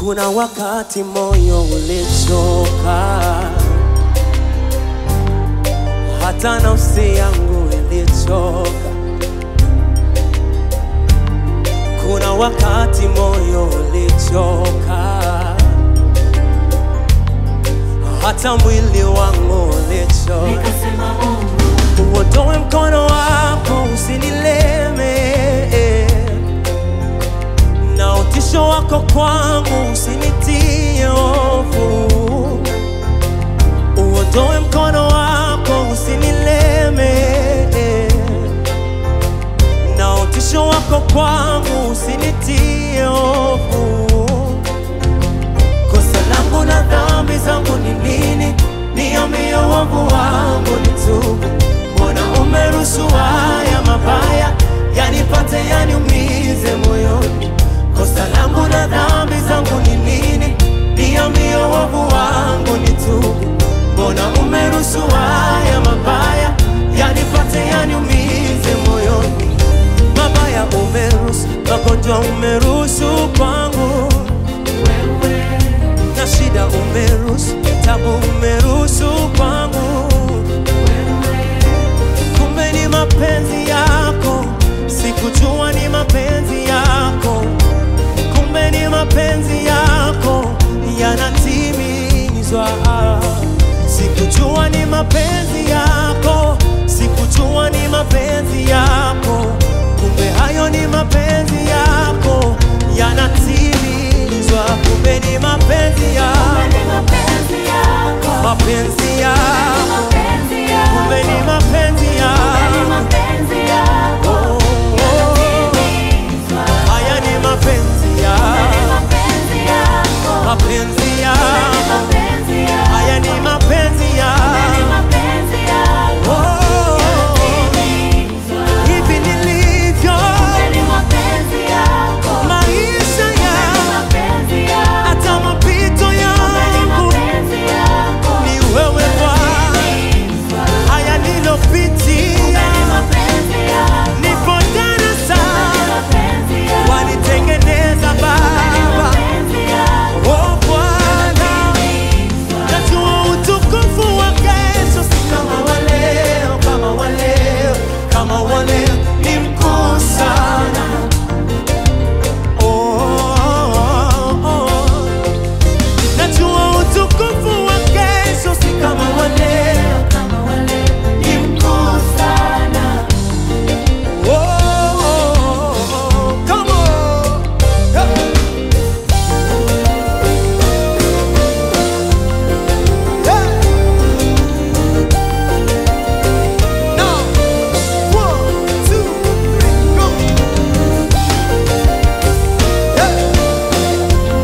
Kuna wakati moyo ulichoka, hata nafsi yangu ilichoka. Kuna wakati moyo ulichoka, hata mwili wangu ulichoka. Nikasema Mungu, Uondoe mkono wako usinileme, na utisho wako kwangu usinitie hofu. Uondoe mkono wako usinileme, na utisho wako kwangu usinitie hofu. Kosa langu na dhambi zangu ni nini? Niambie uovu wangu nitubu. Mbona umeruhusu haya mabaya yanipate yaniumize moyoni? Kosa langu na dhambi zangu ni nini? Niambie uovu wangu nitubu. Mbona umeruhusu haya mabaya yanipate yaniumize moyoni? Mabaya umeruhusu, magonjwa umeruhusu kwangu wewe na shida umeruhusu, tabu umeruhusu kwangu, kumbe ni mapenzi yako, sikujua ni mapenzi yako, kumbe ni mapenzi yako yanatimizwa, sikujua ni mapenzi yako, sikujua ni mapenzi yako, kumbe hayo ni mapenzi yako yanatimizwa, kumbe ni mapenzi yako ni mapenzi yako, mapenzi yako, mapenzi yako, kumbe ni mapenzi ni yako. mapenzi yako, Oh, oh, yanatimizwa. haya ni mapenzi Ni yako, mapenzi yako, mapenzi ni yako, mapenzi yako, haya ni mapenzi ni yako. mapenzi yako, Oh, yanatimizwa. hivi nilivyo, Ni mapenzi yako, maisha ni yangu, mapenzi yako, hata mapito ni yangu mapenzi yako, ni wewe Bwana. yanatimizwa. Haya nilopitia, Ni mapenzi yako, nipo ni darasani, mapenzi yako, wanitengeneza ni Baba. mapenzi yako, Oh Bwana, najua utukufu wa kesho si kama wa leo, kama wa leo, kama wa leo ni mkuu sana. Oh, oh, oh. Najua utukufu wa kesho si kama wa leo, kama wale ni mkuu sana. Oh, oh, oh, oh. Come on. Hey. Hey. Now, one, two, three, go. Hey.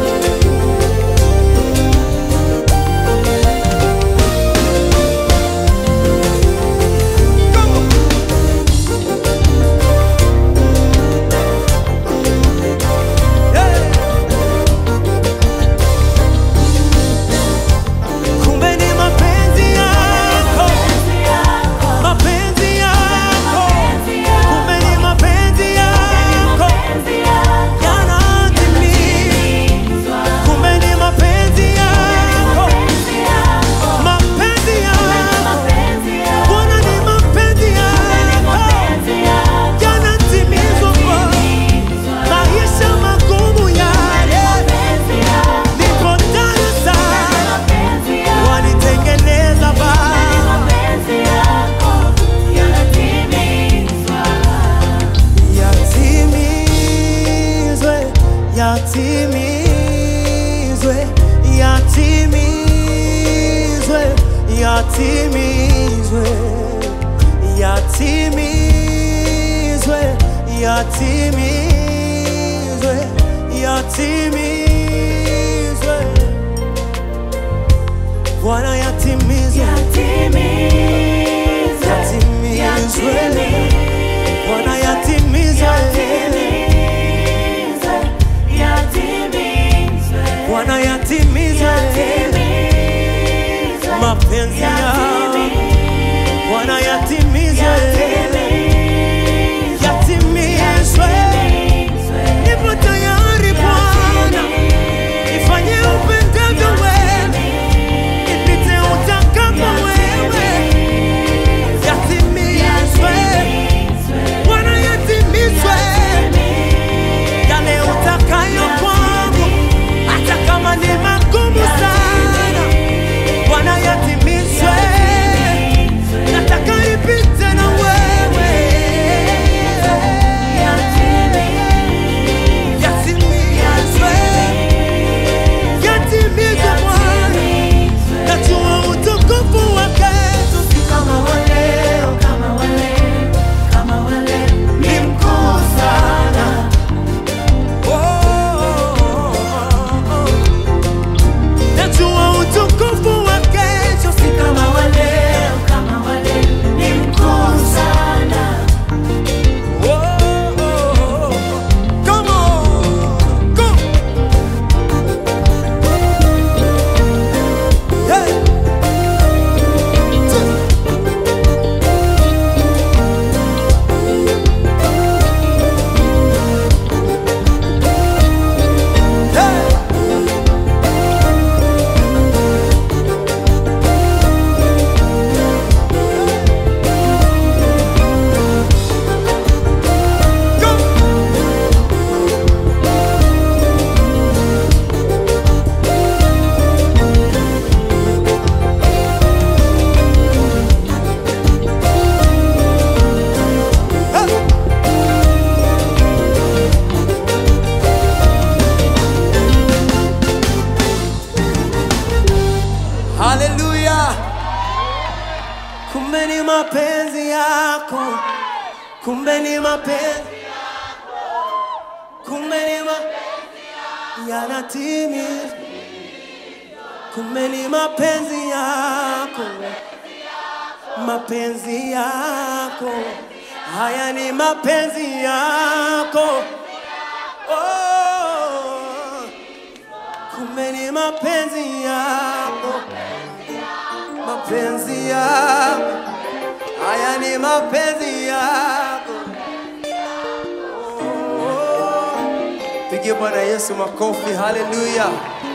Come on. Hey. Kumbe ni mapenzi yako, Mapenzi yako, mapenzi yako, mapenzi yako, kumbe ni mapenzi yako mapenzi yako, yanatimizwa. Kumbe ni mapenzi yako, mapenzi yako, mapenzi yako, mapenzi yako, Bwana ni mapenzi yako mapenzi yako, yanatimizwa kwa maisha magumu yale, mapenzi yako, niko darasani mapenzi yako, wanitengeneza Baba. mapenzi yako yanatimizwa. Yatimizwe, yatimizwe, yatimizwe, yatimizwe, yatimizwe, yatimizwe, yatimizwe. Bwana yatimizwe, Yatimizwe, yatimizwe, Bwana yatimizwe, yatimizwe, yatimizwe, Bwana yatimizwe yatimizwe, mapenzi yako, Bwana yatimizwe, yatimizwe. Nipo tayari Bwana, yako, kumbe ni mapenzi kumbe ni mapenzi yanatimia, kumbe ni mapenzi yako, mapenzi yako haya ni mapenzi yako oh, kumbe ni mapenzi yako, mapenzi yako haya ni mapenzi yako oh. Pigie Bwana Yesu makofi, haleluya!